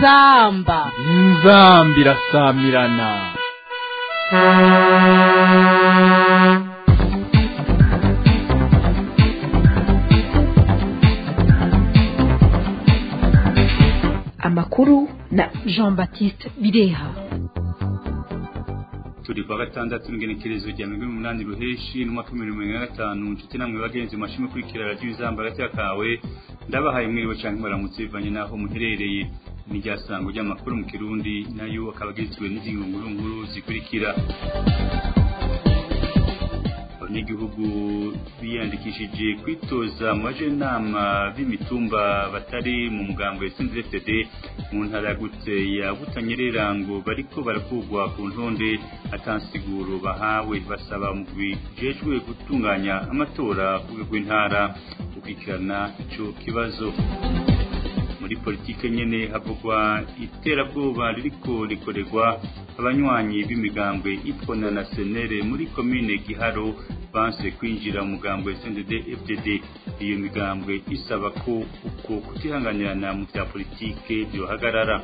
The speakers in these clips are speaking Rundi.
inzamba inzamba irasamirana amakuru na jean baptiste bireha turi kwa gatandatu n'ingenekerezo rya mirongo umunani ruheshi n'umwaka w'ibihumbi bibiri na gatanu inshuti namwe bagenzi mu mashini ukurikira radiyo izamba hagati kawe ndabahaye mwiriwe cyangwa baramutse bivanye n'aho muherereye ni rya sango ry'amakuru mu kirundi nayo akaba agizwe n'ingingo nkuru nkuru zikurikira abanyagihugu biyandikishije kwitoza mu bajenama b'imitumba batari mu mugambo ya CNDD mu ntara yagutse ya Butanyerera ngo bariko barakugwa ku ntonde atansiguro bahawe basaba mu bijejwe gutunganya amatora ku rwego rw'intara gukurikirana ico kibazo muri politike nyene havugwa iterabwoba ririko rikorerwa abanywanyi b'imigambwe ipfona na senere muri komine giharo banse kwinjira mu mugambwe SNDD FDD iyo migambwe isaba ko uko kutihanganirana mu bya politike byohagarara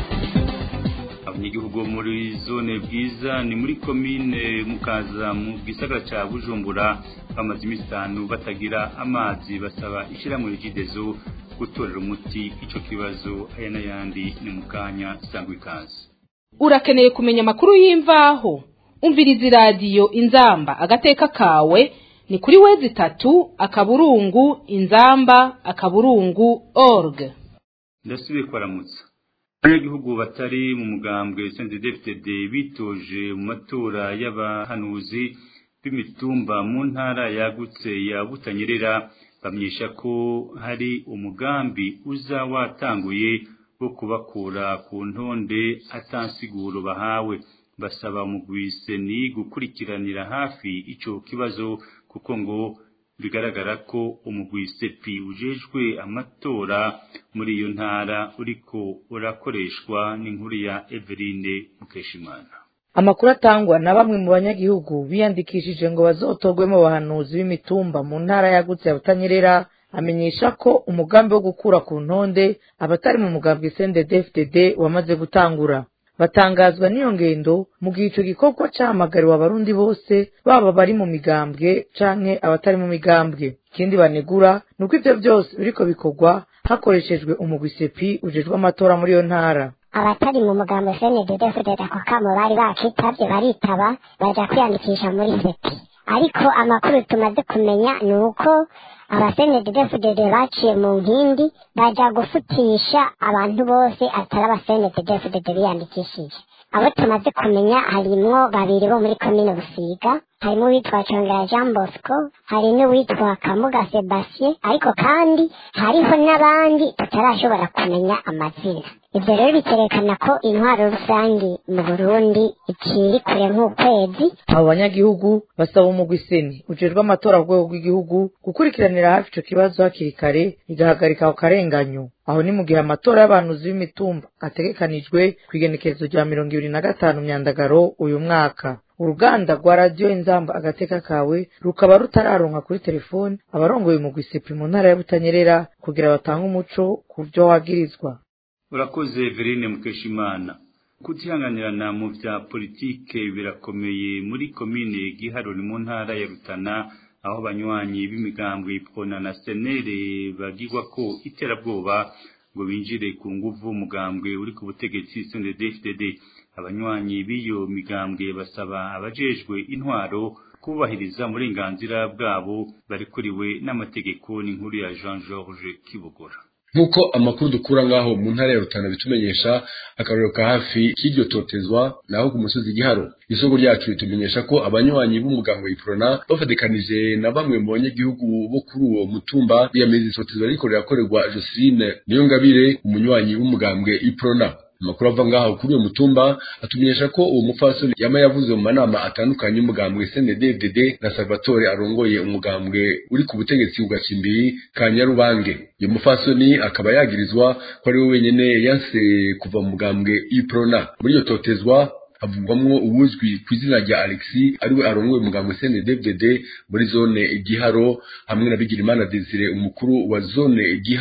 abanyagihugu bo muri zone bwiza ni muri komine mukaza mu gisagara ca bujumbura bamaze iminsi itanu batagira amazi basaba ishyirahamwe rigidezo gutorera umuti ico kibazo aya n'ayandi ni mu kanya sangwa ikaze urakeneye kumenya amakuru y'imvaho umviriza iradiyo inzamba agateka kawe ni kuri wezi itatu akaburungu inzamba akaburungu org ndasubiye kwaramutsa abanyagihugu batari mu mugambwe CNDD-FDD bitoje mu matora y'abahanuzi b'imitumba mu ntara yagutse ya Butanyerera bamenyesha ko hari umugambi uza watanguye wo kubakura ku ntonde atansiguro bahawe basaba umugwiseni gukurikiranira hafi ico kibazo kuko ngo bigaragara ko umugwisepi ujejwe amatora muri iyo ntara uriko urakoreshwa n'inkuru ya Eveline Mukeshimana amakuru atangwa na bamwe mu banyagihugu biyandikishije ngo bazotorwemo abahanuzi b'imitumba mu ntara yagutse ya Butanyerera amenyesha ko umugambi wo gukura ku ntonde abatari mu mugambi CNDD-FDD wamaze gutangura batangazwa n'iyo ngendo mu gihe ico gikorwa cahamagariwe abarundi bose baba bari mu migambwe canke abatari mu migambwe ikindi banegura ni uko ivyo byose biriko bikorwa hakoreshejwe umugwisepi ujejwe amatora muri iyo ntara abatari mu mugambo CNDD-FDD ako kamo bari bakitavye baritaba baja kwiyandikisha muri sepi ariko amakuru tumaze kumenya ni uko abasenededefudede baciye mu nkindi baja gufutisha abantu bose atari abasenededefudede biyandikishije abo tumaze kumenya harimwo babiri bo muri komine busiga harimo uwitwa congera jean bosco hari n'uwitwa kamuga sebastien ariko kandi hariho n'abandi tutarashobora kumenya amazina ivyo rero bikerekana ko intwaro rusangi mu burundi ikiri kure nk'ukwezi abo banyagihugu basaba umugwiseni ujejwe amatora ku rwego rw'igihugu gukurikiranira hafi ico kibazo hakiri kare igahagarika ako karenganyo aho ni mu gihe amatora y'abahanuzi b'imitumba ategekanijwe kw'igenekerezo rya mirongo ibiri na gatanu myandagaro uyu mwaka uruganda rwa radiyo inzamba agateka kawe rukaba rutararonka kuri telefoni abarongoye mu gwisipi mu ntara ya butanyerera kugira batange umuco ku vyo wagirizwa urakoze Verine Mukeshimana kutihanganirana mu vya politike birakomeye muri komine Giharo ni mu ntara ya Rutana aho banywanyi b'imigambwe ipfona na senere bagirwa ko iterabwoba ngo binjire ku nguvu umugambwe uri ku butegetsi CNDD-FDD abanywanyi b'iyo migambwe basaba abajejwe intwaro kubahiriza uburenganzira bwabo barikuriwe n'amategeko n'inkuru ya Jean Georges Kibogora nk'uko amakuru dukura ngaho mu ntara ya rutana bitumenyesha akarorero ka hafi k'iryo totezwa naho ku musozi giharo isoko ryacu ritumenyesha ko abanywanyi b'umuganga iprona bafatikanije na bamwe mu banyagihugu bo kuri uwo mutumba biyamiriza itotezwa riko rirakorerwa Joseline Niyongabire umunywanyi w'umugambwe iprona amakuru ava ngaho kuri uwo mutumba atumenyesha ko uwo mupfasoni yama yavuze mu manama atandukanye y'umugambwe CNDD-FDD na Salvatore arongoye umugambwe uri ku butegetsi ugacimbiri ka Nyarubange uyu mupfasoni akaba yagirizwa ko ari we wenyene yanse kuva mu mugambwe Iprona muri iyo totezwa havugwamwo uwuzwi ku izina rya Alexis ariwe arongoye umugambwe CNDD-FDD muri zone Giharo hamwe na Bigirimana Desire umukuru wa zone Giharo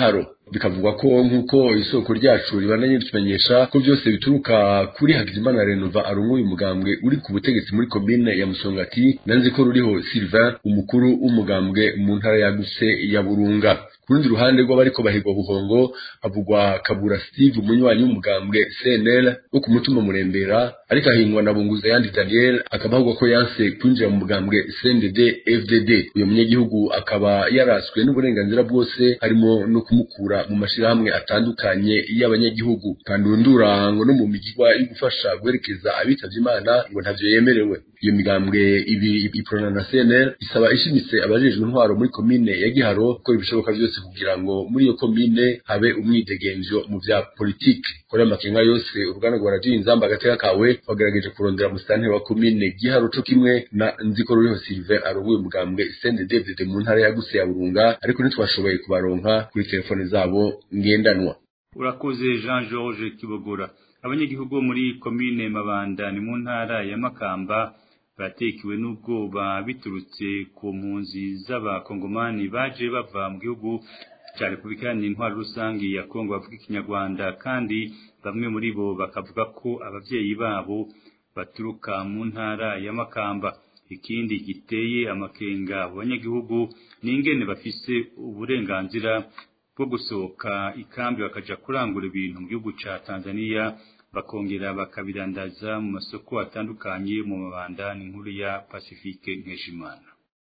bikavugwa ko nk'uko isoko ryacu ribandanye ritumenyesha ko byose bituruka kuri Hakizimana Renova arunguye umugambwe uri ku butegetsi muri komine ya Musongati nanze ko ruriho Sylvain umukuru w'umugambwe mu ntara yagutse ya Burunga ku rundi ruhande rw'abariko bahigwa buhongo havugwa kabura steve umunywanyi w'umugambwe cnl wo ku mutima murembera ariko ahingwa na bunguza yandi daniel akaba ahubwo ko yanse kwinjira mu mugambwe cndd fdd uyu munyagihugu akaba yaraswe n'uburenganzira bwose harimo no kumukura mu mashirahamwe atandukanye y'abanyagihugu kandundura ngo no mu migirwa yo gufasha guherekeza abitavye imana ngo ntavyo yemerewe iyo migambwe ibiri iprona na cnl isaba ishimitse abajejwe intwaro muri komine ya giharo gukora ibishoboka byose kugira ngo muri iyo komine habe umwidegemvyo mu vya politiki kuri amakenga yose uruganda rwa radiyo inzamba agateka kawe bagerageje kurondera musitanteri wa komine giharo co kimwe na nziko ruriho sylvain arongoye umugambwe cndd mu ntara yagutse ya burunga ariko ntitwashoboye kubaronka kuri telefone zabo ngendanwa urakoze jean george kibogora abanyagihugu bo muri komine mabanda ni mu ntara ya makamba batekiwe n'ubwoba biturutse ku mpunzi z'abakongomani baje bava mu gihugu cya repubulika iharanira intwaro rusange ya kongo bavuga ikinyarwanda kandi bamwe muri bo bakavuga ko ababyeyi babo baturuka mu ntara ya makamba ikindi giteye amakenga abo banyagihugu ni ingene bafise uburenganzira bwo gusohoka ikambi bakaja kurangura ibintu mu gihugu ca tanzania bakongera bakabirandaza mu masoko atandukanye mu mabanda n'inkuru ya pacifique nkeshimana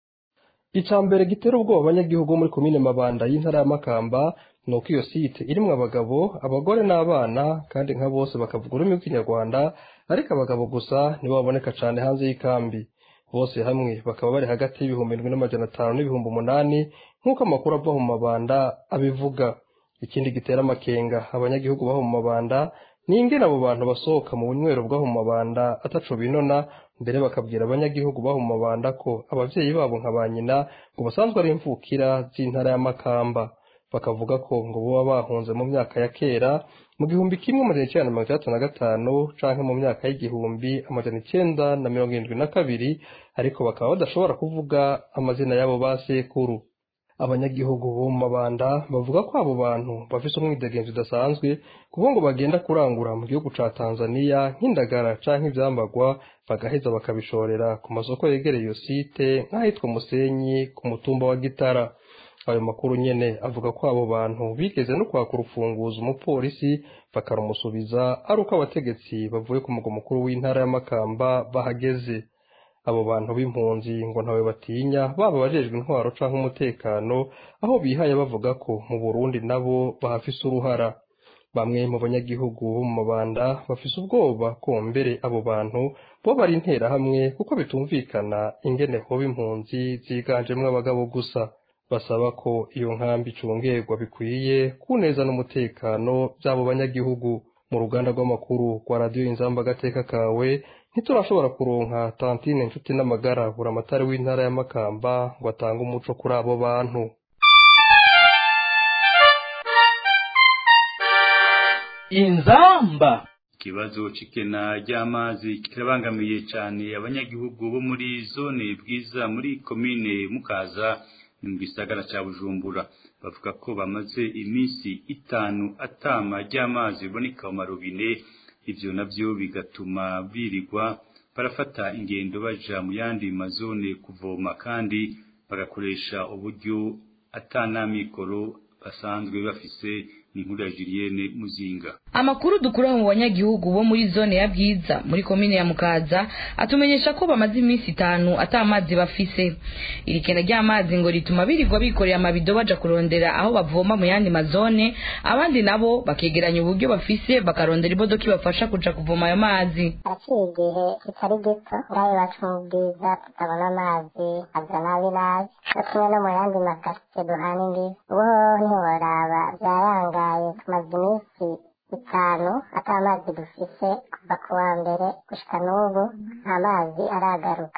icya mbere gitera ubwoba abanyagihugu muri komine mabanda y'intara ya makamba ni uko iyo site irimo abagabo abagore n'abana kandi nka bose bakavuga ururimi rw'ikinyarwanda ariko abagabo gusa nibo baboneka cyane hanze y'ikambi bose hamwe bakaba bari hagati y'ibihumbi indwi n'amajana atanu n'ibihumbi umunani nk'uko amakuru ava mu mabanda abivuga ikindi gitera amakenga abanyagihugu baho mu mabanda ni ingene abo bantu basohoka mu bunywero bw'aho mu mabanda ataco binona mbere bakabwira abanyagihugu baho mu mabanda ko abavyeyi babo nka ba nyina ngo basanzwe ari imvukira z'intara ya makamba bakavuga ko ngo boba bahunze mu myaka ya kera mu gihumbi kimwe amajana icenda na mirongo itandatu na gatanu canke mu myaka y'igihumbi amajana icenda na mirongo irindwi na kabiri ariko bakaba badashobora kuvuga amazina y'abo ba sekuru abanyagihugu bo mu mabanda bavuga ko abo bantu bafise umwidegenzi udasanzwe kuko ngo bagenda kurangura mu gihugu ca tanzaniya nk'indagara canke ivyambagwa bagaheza bakabishorera ku masoko yegereye iyo site nk'ahitwa musenyi ku mutumba wa gitara ayo makuru nyene avuga ko abo bantu bigeze no kwaka urufunguzo umupolisi bakarumusubiza ari uko abategetsi bavuye ku mugwa mukuru w'intara ya makamba bahageze abo bantu b'impunzi ngo ntawe batinya baba abajejwe intwaro canke umutekano aho bihaye bavuga ko mu burundi nabo bahafise uruhara bamwe mu banyagihugu bo mu mabanda bafise ubwoba ko mbere abo bantu bo bari interahamwe kuko bitumvikana ingene hoba impunzi ziganjemwo abagabo gusa basaba ko iyo nkambi icungerwa bikwiye kuneza n'umutekano by'abo banyagihugu mu ruganda rw'amakuru rwa radiyo inzamba agateka kawe ntiturashobora kuronka tantine inshuti n'amagara buri amatari w'intara ya makamba ngo atange umuco kuri abo bantu inzamba ikibazo c'ikena ry'amazi kirabangamiye cane abanyagihugu bo muri zone bwiza muri komine mukaza mu gisagara ca bujumbura bavuga ko bamaze iminsi itanu atama ry'amazi biboneka mu marobine ivyo navyo bigatuma birirwa barafata ingendo baja mu yandi mazone kuvoma kandi bagakoresha uburyo atanamikoro basanzwe bafise n'inkuru ya Julienne Muzinga amakuru dukura mu banyagihugu bo muri zone ya bwiza muri komine ya mukaza atumenyesha ko bamaze iminsi itanu ata amazi bafise iri kena ry'amazi ngo rituma birirwa bikorera amabido baja kurondera aho bavoma mu yandi mazone abandi nabo bakegeranya uburyo bafise bakarondera imodoka ibafasha kuja kuvoma ayo mazi haraciye igihe kitari gito ngaho iwacu mu bwiza tutabona amazi aza nabi nabi no kimwe no mu yandi makaritsiye duhana imbibi ubu ntiworaba byarangaye tumaze iminsi itanu ata mazi dufise kuva ku wa mbere gushika n'ubu nta mazi aragaruka ifite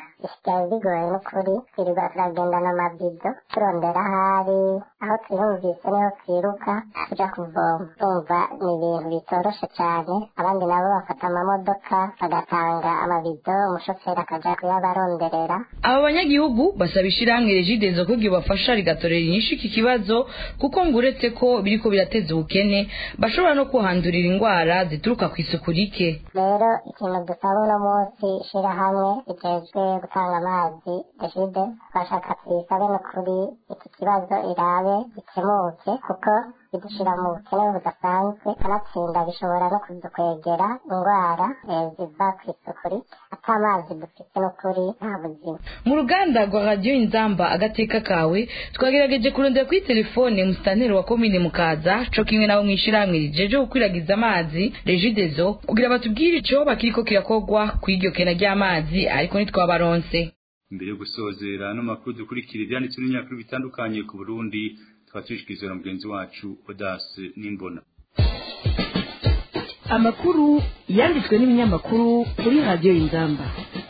byari bigoye n'ukuri twirirwa turagendana amabido turondera ahari aho twihumvise niho twiruka tuja kuvoma urumva ni ibintu bitoroshe cyane abandi nabo bafata amamodoka bagatanga amabido umushoferi akaja kuyabaronderera aba banyagihugu basaba ishyirahamwe regidezo ko bafasha rigatorera inyishu iki kibazo kuko ngo uretse ko biriko birateza ubukene bashobora no kuhandurira indwara zituruka ku isuku rike rero ikintu dusaba uno munsi ishirahamwe rijejwe gutanga amazi regide bashaka tuyisabe n'ukuri iki kibazo irabe gikemuke kuko bidushira mu bukene budasanzwe kanatsinda bishobora no kudukwegera indwara eh, ziva ku isuku rike ata amazi dufite n'ukuri nta buzima mu ruganda rwa radiyo inzamba agateka kawe twagerageje kurondera kuri telefone musitanteri wa komine mukaza co kimwe nabo mw'ishirahamwe rijeje gukwiragiza amazi regidezo kugira batubwire ico bakiriko kirakorwa kw'iryo kena ry'amazi ariko ntitwabaronse mbere yo gusozera ano makuru dukurikira ibyanditswe n'ibinyamakuru bitandukanye ku burundi tukaba tubishikirizwa na mugenzi wacu odase n'imbona amakuru yanditswe n'ibinyamakuru kuri radiyo y'inzamba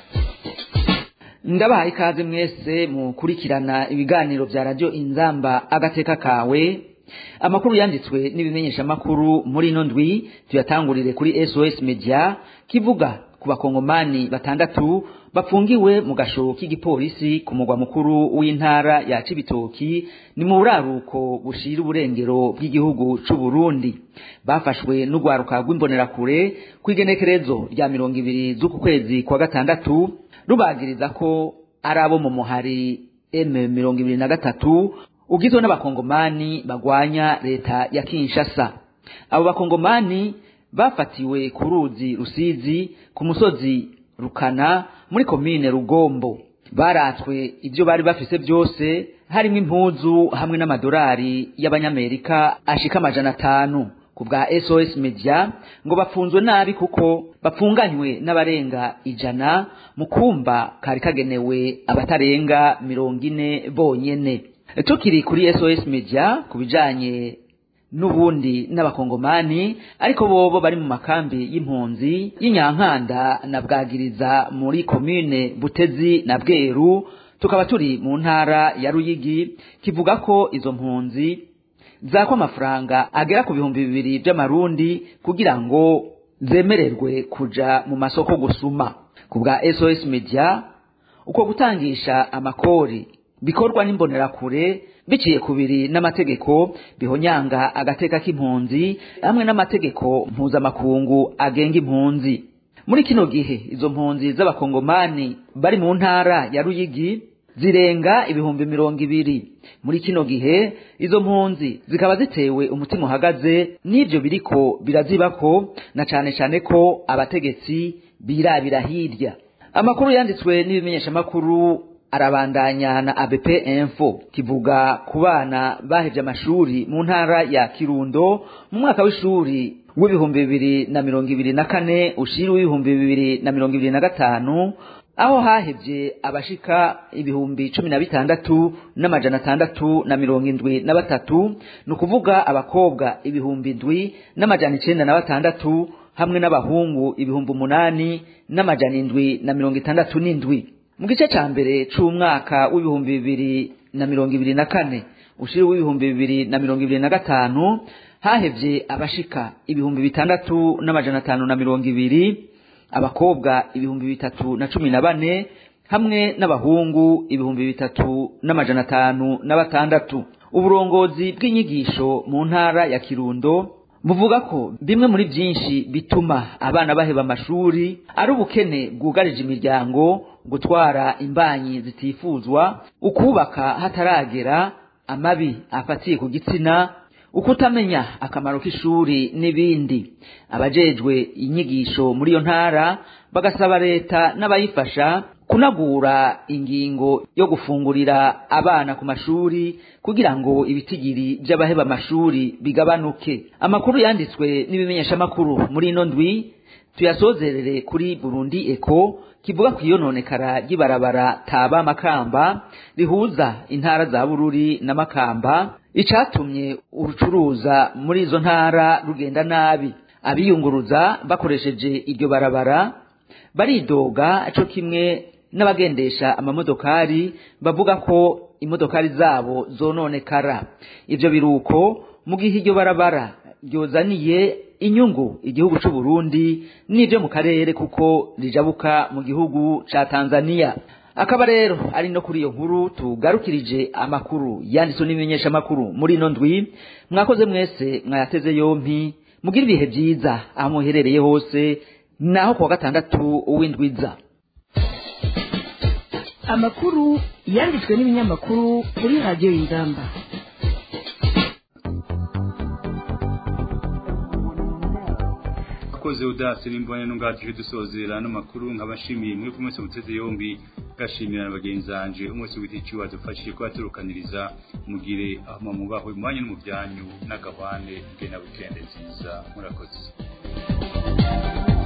ndabahaye ikaze mwese mukurikirana ibiganiro bya radiyo inzamba agateka kawe amakuru yanditswe n'ibimenyeshamakuru muri ino ndwi tuyatangurire kuri sos media kivuga ku bakongomani batandatu bafungiwe mu gasho k'igipolisi ku mugwa mukuru w'intara ya cibitoki ni mu buraruko bushira uburengero bw'igihugu c'u Burundi bafashwe n'urwaruka rw'imbonerakure kw'igenekerezo rya mirongo ibiri z'uku kwezi kwa gatandatu rubagiriza ko ari abo mu muhari M mirongo ibiri na gatatu ugizwe n'abakongomani bagwanya leta ya Kinshasa abo bakongomani bafatiwe ku ruzi rusizi ku musozi rukana muri komine rugombo baratswe ibyo bari bafise byose harimo impuzu hamwe n'amadolari y'abanyamerika ashika amajana atanu ku bwa sos media ngo bafunzwe nabi kuko bapfunganywe n'abarenga ijana mu kumba kari kagenewe abatarenga mirongo ine bonyene tukiri kuri sos media ku bijanye n'ubundi n'abakongomani ariko bobo bari mu makambi y'impunzi y'inyankanda na bwagiriza muri komine butezi na bweru tukaba turi mu ntara ya ruyigi kivuga ko izo mpunzi zakwa amafaranga agera ku bihumbi bibiri by'amarundi kugira ngo zemererwe kuja mu masoko gusuma ku bwa sos media uko gutangisha amakori bikorwa n'imbonerakure biciye kubiri n'amategeko bihonyanga agateka k'impunzi hamwe n'amategeko mpuzamakungu agenga impunzi muri kino gihe izo mpunzi z'abakongomani bari mu ntara ya ruyigi zirenga ibihumbi mirongo ibiri muri kino gihe izo mpunzi zikaba zitewe umutima uhagaze n'ibyo biriko birazibako na cane cane ko abategetsi birabira hirya amakuru yanditswe n'ibimenyeshamakuru arabandanya na ABP Info kivuga ku bana bahevye amashuri mu ntara ya Kirundo mu mwaka w'ishuri w'ibihumbi bibiri na mirongo ibiri na kane ushiri w'ibihumbi bibiri na mirongo ibiri na gatanu aho hahevye abashika ibihumbi cumi na bitandatu n'amajana atandatu na mirongo indwi na batatu ni ukuvuga abakobwa ibihumbi indwi n'amajana icenda na batandatu hamwe n'abahungu ibihumbi umunani n'amajana indwi na mirongo itandatu n'indwi mu gice ca mbere c'umwaka w'ibihumbi bibiri na mirongo ibiri na kane ushiri w'ibihumbi bibiri na mirongo ibiri na gatanu hahevye abashika ibihumbi bitandatu n'amajana atanu na mirongo ibiri abakobwa ibihumbi bitatu na cumi na bane hamwe n'abahungu ibihumbi bitatu n'amajana atanu na batandatu uburongozi bw'inyigisho mu ntara ya kirundo buvuga ko bimwe muri byinshi bituma abana baheba amashuri ari ubukene bwugarije imiryango gutwara imbanyi zitifuzwa ukubaka hataragera amabi afatiye ku gitsina ukutamenya akamaro k'ishuri n'ibindi abajejwe inyigisho muri iyo ntara bagasaba leta n'abayifasha kunagura ingingo yo gufungurira abana ku mashuri kugira ngo ibitigiri by'abaheba amashuri bigabanuke amakuru yanditswe n'ibimenyeshamakuru muri ino ndwi tuyasozerere kuri burundi eko kivuga ku iyononekara ry'ibarabara taba makamba rihuza intara za bururi na makamba icatumye urucuruza muri izo ntara rugenda nabi abiyunguruza bakoresheje iryo barabara baridoga co kimwe n'abagendesha amamodokari bavuga ko imodokari zabo zononekara ivyo biruko mu gihe iryo barabara ryozaniye inyungu igihugu c'u Burundi n'ivyo mu karere kuko rijabuka mu gihugu ca Tanzania akaba rero ari no kuri iyo nkuru tugarukirije amakuru yanditswe n'ibimenyesha amakuru muri ino ndwi mwakoze mwese mwayateze yompi mugira ibihe byiza aho muherereye hose naho kuwa gatandatu w'indwiza amakuru yanditswe n'ibinyamakuru kuri radiyo y'ingamba akoze udase n'imbone n'ungatije dusozera no makuru nkabashimiye mwe ku munsi muteze yombi gashimira na bagenzi banje umunsi w'igiti wadufashije kubaturukaniriza mugire aho mubahwe mu mwanya no mu byanyu n'agahwane bwe na wikende nziza murakoze